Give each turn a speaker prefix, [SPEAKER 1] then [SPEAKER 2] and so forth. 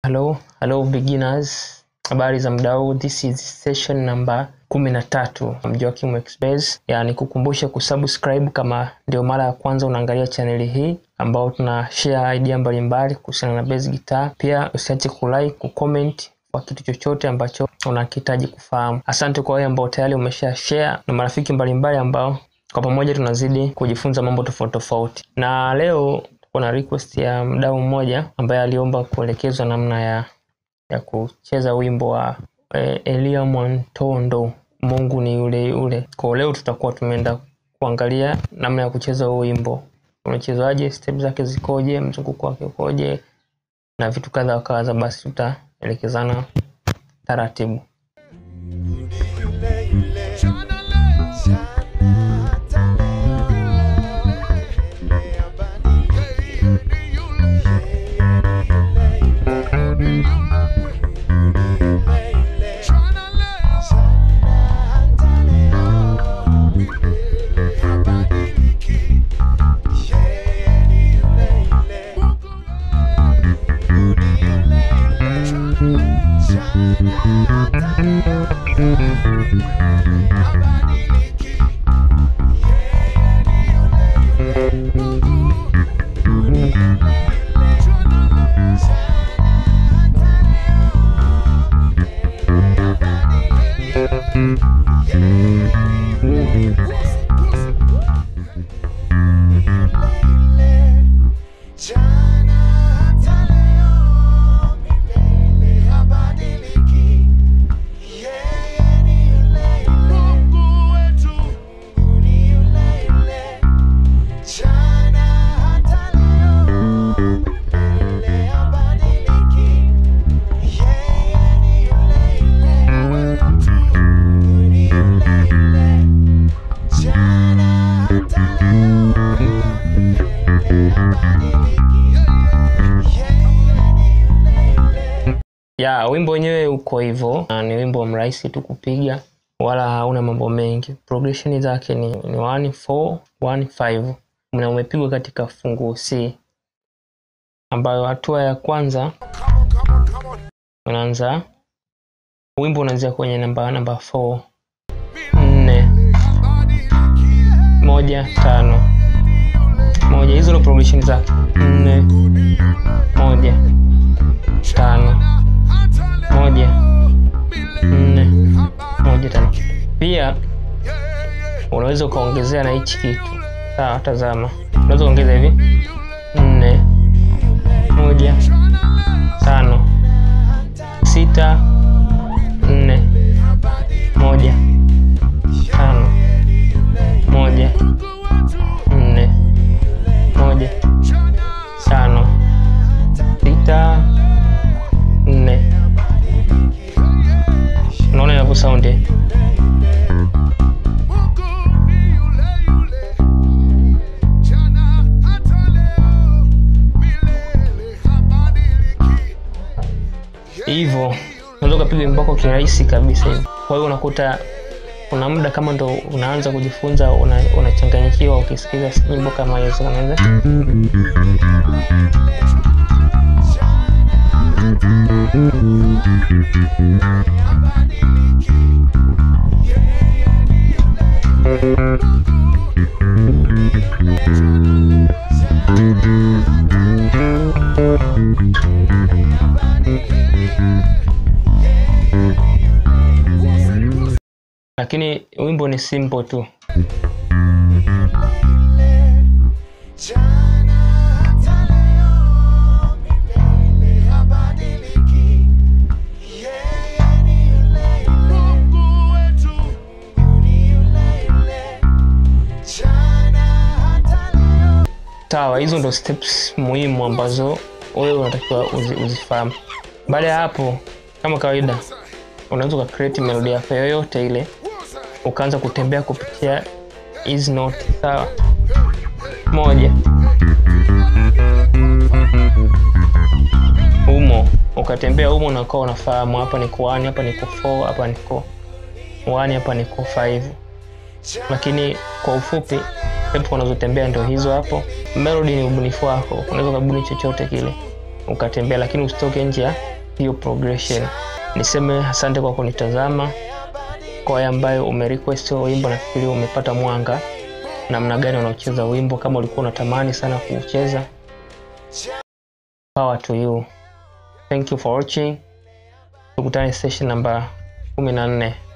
[SPEAKER 1] Hello, hello beginners. Habari za muda huu. This is session number kumi na tatu Joakim Express. Yani kukumbusha kusubscribe kama ndio mara ya kwanza unaangalia chaneli hii ambao tuna share idea mbalimbali kuhusiana na bass guitar. Pia usiache kulike, kucomment kwa kitu chochote ambacho unakihitaji kufahamu. Asante kwa wale ambao tayari umesha share na marafiki mbalimbali ambao kwa pamoja tunazidi kujifunza mambo tofauti tofauti. Na leo kuna request ya mdau mmoja ambaye aliomba kuelekezwa namna ya ya kucheza wimbo wa eh, Elia Mwantondo Mungu ni yule yule. Kwa leo tutakuwa tumeenda kuangalia namna ya kucheza huo wimbo, unachezaje, step zake zikoje, mzunguko wake ukoje na vitu kadha wa kadha. Basi tutaelekezana taratibu. ya wimbo wenyewe uko hivyo, na ni wimbo mrahisi tu kupiga, wala hauna mambo mengi. Progression zake ni, ni 1 4 1 5 na umepigwa katika fungu C, ambayo hatua ya kwanza unaanza wimbo unaanzia kwenye namba namba 4 4 moja tano moja. Hizo ndo progression zake 4 moja tano moja nne moja tano. Pia unaweza ukaongezea na hichi kitu sawa. Tazama, unaweza kuongeza hivi nne moja tano sita nne moja tano moja nne moja tano sita nne. Unaona inavyo saundi hivyo, unaweza ukapiga wimbo wako kirahisi kabisa hivi. Kwa hiyo unakuta kuna muda kama ndo unaanza kujifunza, unachanganyikiwa una ukisikiza nyimbo kama hizo, unaweza lakini wimbo ni simple tu. Sawa, hizo ndo steps muhimu ambazo wewe unatakiwa uzi, uzifahamu. Baada ya hapo, kama kawaida, unaweza uka create melody yako yoyote ile, ukaanza kutembea kupitia hizi note. Sawa, moja umo, ukatembea umo, unakuwa unafahamu hapa niko 1 hapa niko 4 hapa niko 1 hapa niko 5 lakini kwa ufupi tempo unazotembea ndio hizo hapo. Melody ni ubunifu wako, unaweza ukabuni chochote kile ukatembea, lakini usitoke nje ya hiyo progression. Niseme asante kwa kunitazama. Kwa wale ambayo umerequest huo wimbo, nafikiri umepata mwanga namna gani unaocheza wimbo. Kama ulikuwa unatamani sana kuucheza, power to you. Thank you for watching. Tukutane session namba 14.